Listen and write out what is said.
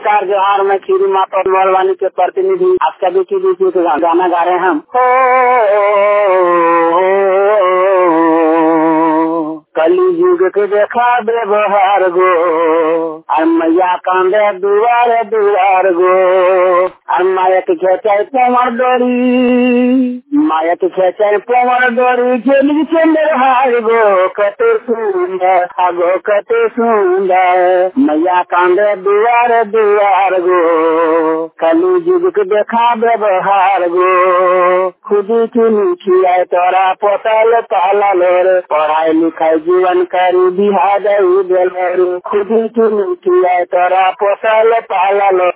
नमस्कार जोहार मैं खीरी माता मोलवानी के प्रतिनिधि आप सभी के बीच एक गाना गा रहे हैं हम कली युग के देखा व्यवहार गो और मैया कांदे दुआर दुआर गो और माया के खेचाई पोमर डोरी माया के खेचाई पोमर डोरी झेली चंद्र हार गो कते सुंदर हागो कते सुंदर मैया कांदे दुआर दुआर गो कली युग के देखा व्यवहार गो खुदी चुनी खियाए तोरा पोतल पाला लोर पढ़ाई लिखाई जीवन करी बिहार खुदी चुनी खियाए तोरा पोतल पाला लोर